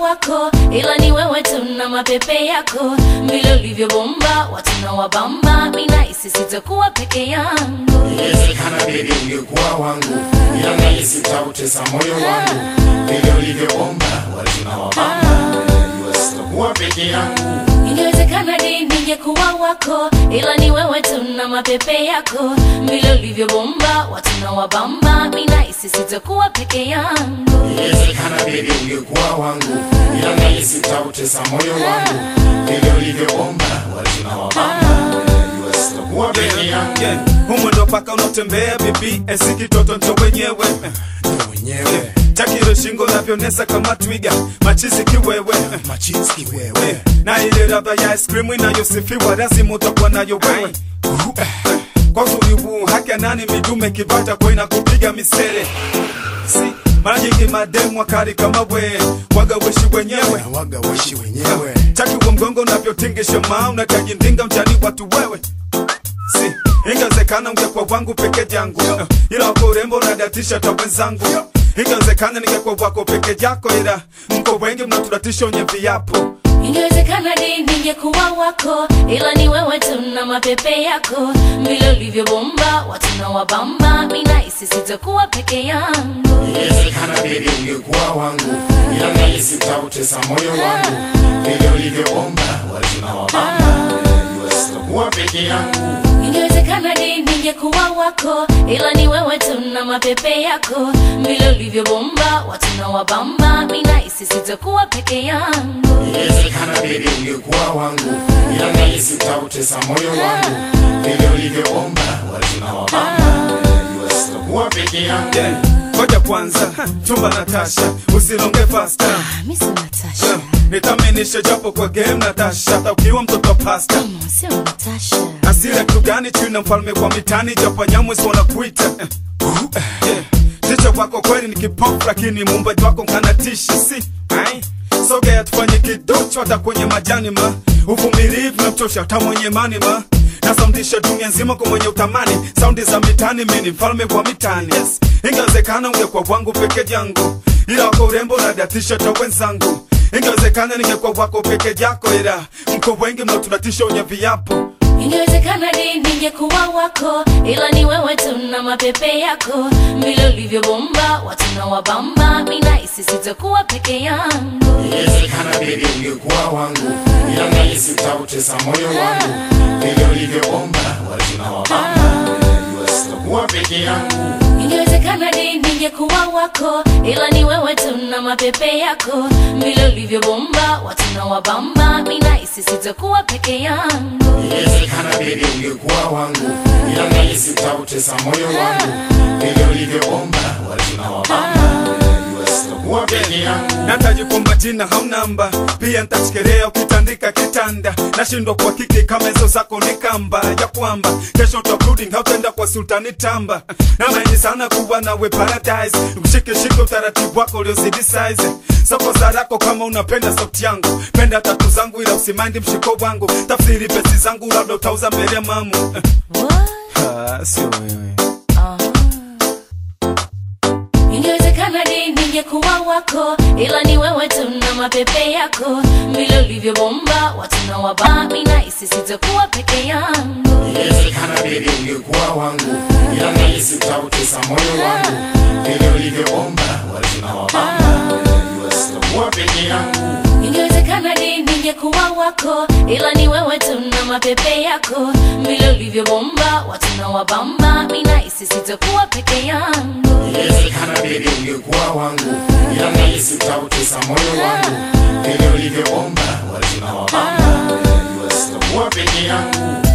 wako, ila ni wewe tu na mapepe yako, vile ulivyobomba watu na wabamba, mina isi sitakuwa peke yangu. Inawezekana baby ungekuwa wangu, ila nahisi utautesa moyo wangu. Vile ulivyoomba watu na wabamba, najua sitakuwa peke yangu. Ingewezekana di ningekuwa wako, ila ni wewe tu na mapepe yako, vile ulivyobomba watu na wabamba, mina isi sitakuwa peke yangu. Inawezekana baby ungekuwa wangu, ila nahisi utautesa moyo wangu. Vile ulivyoomba watu na wabamba, najua sitakuwa peke yangu. Yeah, humo ndo paka unatembea bibi, esi kitoto ncho wenyewe Ndo mwenyewe takiro shingo navyonesa kama twiga, machizi kiwewe machizi wewe na ile ladha ya ice cream inayosifiwa lazima utakuwa nayo wewe. Kwa uzuri huu haki ya nani midume kivata kwa inakupiga misele si mara nyingi mademu wakali kama we waga weshi wenyewe waga washi wenyewe taki wa mgongo unavyotingisha maa unakajindinga mchani watu wewe si ingewezekana ungekuwa wangu peke yangu ila wako urembo unadatisha ta wenzangu ingewezekana ningekuwa wako peke yako ila mko wengi mnaturatisha wenye viapo Ingewezekana di ningekuwa wako, ila ni wewe tu na mapepe yako, vile ulivyobomba watu na wabamba, mina isi sitakuwa peke yangu. Inawezekana baby ungekuwa wangu, ila nahisi utautesa moyo wangu. Vile ulivyoomba watu na wabamba, najua sitakuwa peke yangu. Ingewezekana di ningekuwa wako, ila ni wewe tu na mapepe yako, vile ulivyobomba watu na wabamba, mina isi sitakuwa peke yangu. Inawezekana baby ungekuwa wangu, ila nahisi utautesa moyo wangu. Vile ulivyoomba watu na wabamba, najua sitakuwa peke yangu. Yeah, ngoja kwanza chumba Natasha, usilonge faster Mimi si Natasha, Yeah, nitaminishe japo kwa game Natasha, hata ukiwa mtoto pasta sio Natasha. asira kitu gani chuna mfalme kwa mitani japo nyamwezi wanakuita Eh, uh, yeah. Jicho wako kweli ni kipofu lakini muumbaji wako nkanatisha si ai sogea tufanye kidocho hata kwenye majani ma uvumilivu na mtosha hata mwenye mani ma nasaundisha dunia nzima kwa mwenye utamani saundi za mitani mini mfalme wa mitani yes. ingewezekana ungekuwa wangu peke yangu ila wako urembo nadatisha ta wenzangu ingewezekana ningekuwa wako peke yako ila mko wengi mnaotunatisha wenye viapo Ingewezekana di ningekuwa wako, ila ni wewe tu na mapepe yako, vile ulivyobomba watu na wabamba, mina isi sitakuwa peke yangu. Inawezekana baby ungekuwa wangu, ila nahisi utautesa moyo wangu. Vile ulivyoomba watu na wabamba, najua sitakuwa peke yangu. Ingewezekana di ningekuwa wako, ila ni wewe tu na mapepe yako, vile ulivyobomba watu na wabamba, mina isi sitakuwa peke yangu. Inawezekana baby ungekuwa wangu, ila nahisi utautesa moyo wangu. Vile ulivyoomba watu na wabamba, najua sitakuwa peke yangu. nataji kwamba jina haunamba pia ntachikelea ukitandika kitanda nashindwa kwa kiki kama hizo zako ni kamba ya kwamba kesho takurudi hautenda kwa sultani tamba namaini sana kuwa nawe paradise nikushikishike utaratibu wako uliozidi size soko zarako kama unapenda sauti yangu penda tatu zangu ila usimandi mshiko wangu tafsiri pesi zangu labda utauza mbele ya mamu Ah, sio wewe Ingewezekana di ningekuwa wako, ila ni wewe tu na mapepe yako, vile ulivyobomba watu na wabamba, mina isi sitakuwa peke yangu. Inawezekana baby ungekuwa wangu, ila nahisi utautesa moyo wangu. Vile ulivyoomba watu na wabamba, najua sitakuwa peke yangu. Ingewezekana di ningekuwa wako, ila ni wewe tu na mapepe yako, vile ulivyobomba watu na wabamba, mina isi sitakuwa peke yangu. Inawezekana baby ungekuwa wangu, ila nahisi utautesa moyo wangu. Vile ulivyoomba watu na wabamba, najua sitakuwa peke yangu.